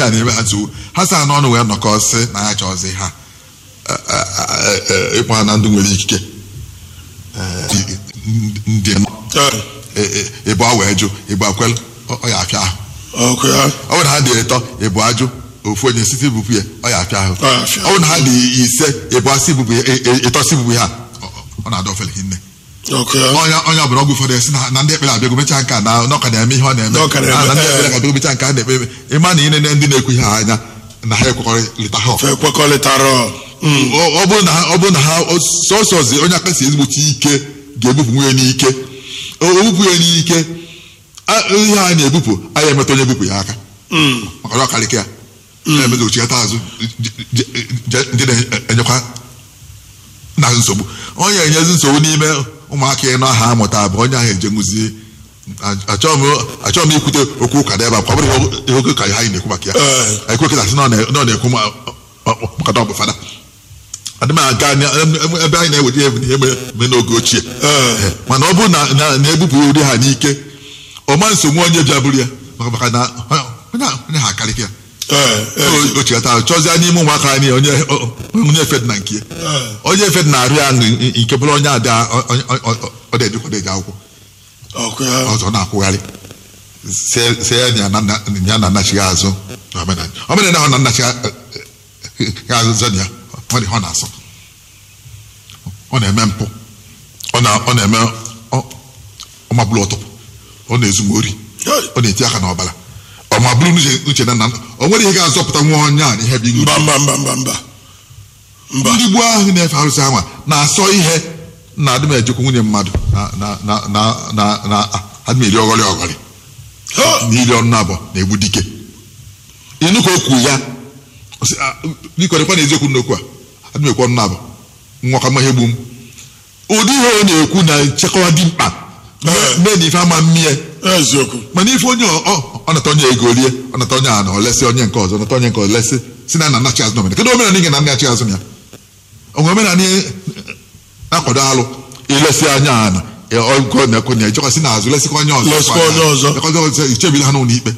ihe a na-eme ha nsogbu ha sa n'ọnụ wee nọkọ sị na ya chọzi ha ịkpọ ha na ndụ nwere ikike Eh, ndị ịbụ wee jụ ịbụ akwel ọ ya afịa ahụ ọkụ ya ọ bụrụ na ha dị ịtọ ịbụ ajụ ofu onye site ibupụ ya ọ ya afịa ahụ Ọ ya afịa ọ bụrụ na ha dị ise ịbụ asị ibupụ ya ị- ị- ịtọ si ibupụ ha ọ- ọ na-adọ ofele hinne ọkụ ya onye onye ọbụla ọgwụ ụfọdụ esi na- na ndị ekpere abịago mechaa nke a na n'ọka na-eme ihe ọ na-eme N'ọka na-eme, Ah, na ndị eh. ekpere abịago mechaa nke a na-ekpe eme ịma na ịnene ndị na-ekwu ihe a anya na ha ekwekọrịta ha ọfụma. fe kwekọrịtara ọ ọ bụrụ na ha ọ bụrụ na ha sọsọzi onye aka si ezigbochi ike ga-ebupụ nwunye n'ike o o bupụ ya n'ike a- ihe a na-ebupụ anyị emetụ onye bupụ ya aka maka na ọ karịka ya na-emezi ochikata azụ je- je- je- ndị na-enyekwa na nsogbu onye enyezi nsogbu n'ime ụmụaka ịnọ aha amụta bụ onye ahụ eje nwụzie achọghị m achọghị m ikwute okwu ụka n'ebe a kwa bụrụ ihe oke ka anyị na-ekwu maka ya Ee. anyị kwekịta sị na ọ na- na ọ na-ekwu ma- ọ- ọ- maka na ọ bụ fada adị m aga na- em- ebe anyị na-eweta ihe ihe mere mere n'oge ochie Ee. Ee, mana ọ bụrụ na na- na-ebupụ ụdị ha n'ike ọma nsogbu onye bịa bụrụ ya maka maka na onye onye ha akarịka ya O- o chigata ahụ chọzie n'ime ụmụaka anyị onye o- onye efed na nke ya. onye efed na-arịọ ya ṅụ nke bụrụ onye ada ọ dị eji akwụkwọ ọkụ ya ọzọ na-akwụgharị se se ya na na- ya na nnachi ya azụ omenala omenala ahụ na nnachi ya ya azụ zọ ya ọ dị ọ na-asọ ọ na-eme mpụ ọ na- ọ na-eme ọ- ọmabụlụ ọtụpụ ọ na-ezu ma ori ọ na-eti aka n'ọbara ọ ma bụrụ n'uche uche na nna o nwere ihe ga-azọpụta nwa onye a na ihe bụ iṅụ mba mba mba mba mba mba ndị gboo ahụ na-efe arụsị anwa na-asọ ihe na adị m ejekwa nwunye mmadụ na na na na na na adị m eri ọghọrị ọghọrị Ha! n'iri ọnụ abụọ na-egbu dike ịnụ ka o kwuru ya ọ sị, "Ah, biko dịkwa na eziokwu n'okwu a adị m ekwu ọnụ abụọ nwa ka ihe gbu m ụdị ihe ọ na-ekwu na nchekwa dị mkpa Ee. mee na ife ama mmie eziokwu mana ife onye ọ- ọ ọ nata onye ego rie ọ nata onye a na olesi onye nke ọzọ nata onye nke olesi si na nna nnachi azụ n'omenala kedu omenala ị ga na nnachi azụ ya onwe omenala ị na-akwado alụ ilesi anya ana ọgọ na-ekwe na ejekwa si n'azụ lesikwa onye ọzọ Lesikwa onye ọzọ. Lekọta ọzọ, ichebiri ha n'ụlọ ikpe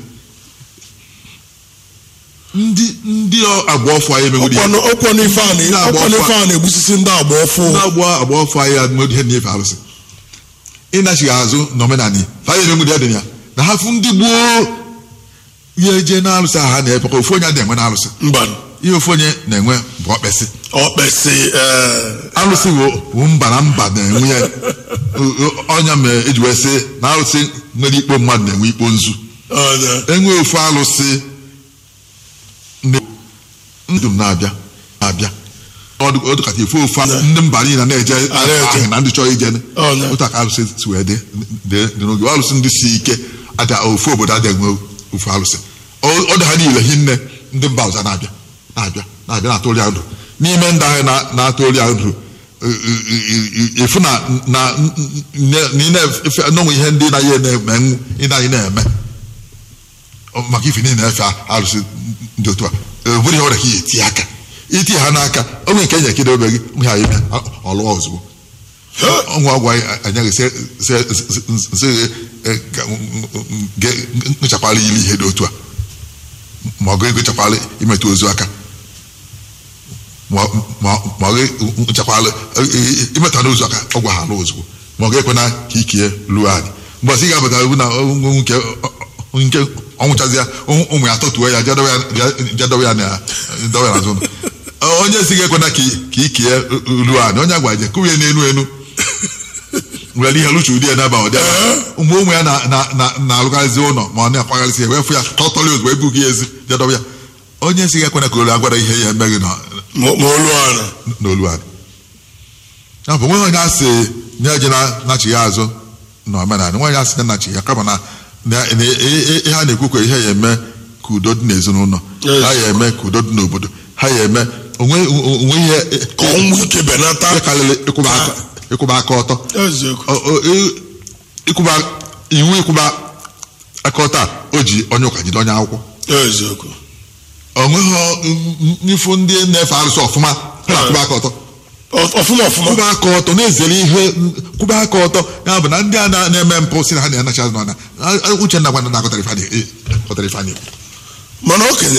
ndị ndị agba ọfụ anyị emegodi ya ọkwanụ ọkwanụ ife a Ndị na- agba ọkwanụ ọfụ ife a na-egbusisi ndị agba ọfụ ndị agba agba ọfụ anyị adịmodi ihe na-efe arụsị ịnachighị azụ n'omenala fa anyị emegodi ya dị ya na ha fụ ndị gboo ya eje na-alụsị aha na-epekọ ofu onye na-enwe na-alụsị mba ihe ofu onye na-enwe bụ ọkpesị ọkpesị ee alụsị bụ- bụ mba na mba na-enwe ya O- o- ọnya mere eji wee sị na alụsị nwere ikpo mmadụ na-enwe ikpo nzu ọ enwe ofu alụsị ndị ndụ m na-abịa na-abịa ọdụ ọdụ kacha efu ofu alụ- ndị mba niile na-eje na-eje. ahụ na ndị chọrọ ije Ọ na- otu aka alụsị si wee dị dị- dị n'oge alụsị ndị si ike ada ofu obodo adịghị enwe ofu alụsị Ọ- ọ dị ha niile hinne ndị mba ọzọ na-abịa na-abịa na-abịa na-atụli ya ndụ n'ime ndị ahụ na- na-atụli ya ndụ efu na na n'onwe ihe ndị na-ihe na-eme ị na-anyị na-eme Ọ- maka ife niile na-efe arụsị ndị otu a ọ bụrụ ihe ọrịa ka ihe eti aka iti ha n'aka onwe nke enye kedo obe gị mgbe ha ime ọlụwa ozugbo ọnwa ọgwụ anyị nchakwala ili ihe dị otu a ma ọ ga-egochakwala imetụ ozu aka ma ọ ga-nchakwala imetụ n'ozu aka ọgwụ ha alụ ozugbo ma ọ ga-ekwena ka ikie lụọ anyị mgbọsị ị ga-abata bụ na nke nke ọnwụchazi ya ụmụ ya tọtuo ya jedowe ya na dowe ya n'azụ ụlọ onye si ga-ekwena ka ikie lụọ anyị onye agwa je kụrụ ya n'elu elu nwere ihe lụcha ụdị ya n'aba ụdị ụmụ ụmụ ya na-alụkarịzi ụlọ ma ọ na-akwagharịsị ya wee fụ ya tọtọrọ ozugbo ebughị ya ezi jedowe ya onye si ga-ekwena ka olu agwara ihe ya emeghị n'olu anyị ya bụ nweghị onye asị na-eje na-achị ya azụ na omenala nweghị asị na-achị ya kama na ihe a na-ekwukwe ihe ya eme ka udo dị n'ezinụlọ ha ya eme ka udo dị n'obodo ha ya eme onwe ihe karịrị ịkwụba aka ọtọ iwu ịkwụba aka ọtọ a o ji onye ụka jide onye akwụkwọ onweghị n'ifu ndị na-efe arụsị ọfụma ha na-akwụba aka ọtọ ọfụma ọfụma kwụba aka ọtọ na-ezere ihe kwụba aka ọtọ ya bụ na ndị a na-eme mpụ si na ha na-anachi azụ n'ọnya uche nna gwana na-akọtara ife anyị mana okenye